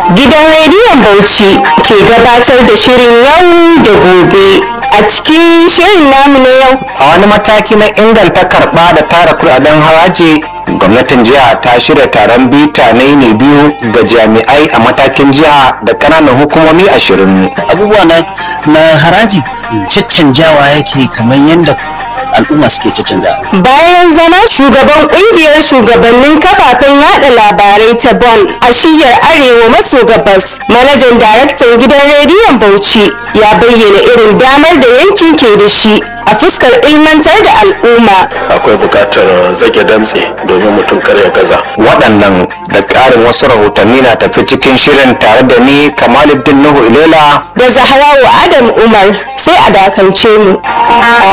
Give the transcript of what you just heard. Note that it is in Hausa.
Gidan rediyon Bauchi ke gabatar da shirin yau da gobe. A cikin shirin namu na yau, a wani mataki na inganta karɓa da tara kudaden haraji gwamnatin jiha ta shirya taron bita na yini biyu ga jami'ai a matakin jiha da ƙananan hukumomi ashirin abubuwa na, na haraji caccanjawa yake kamar yadda al'umma suke caccanja bayan zama shugaban kungiyar shugabannin kafafen yada labarai ta Bon a shiyar Arewa maso gabas, manajan daraktan gidan rediyon Bauchi ya bayyana irin damar da yankin ke da shi a fuskar ilmantar da al'umma. akwai bukatar zage damtse domin mutum kar ya gaza waɗannan da ƙarin wasu rahotanni na tafi cikin shirin tare da ni kamaluddin nuhu ilela Da Zahrawu Adam Umar sai a dakance mu.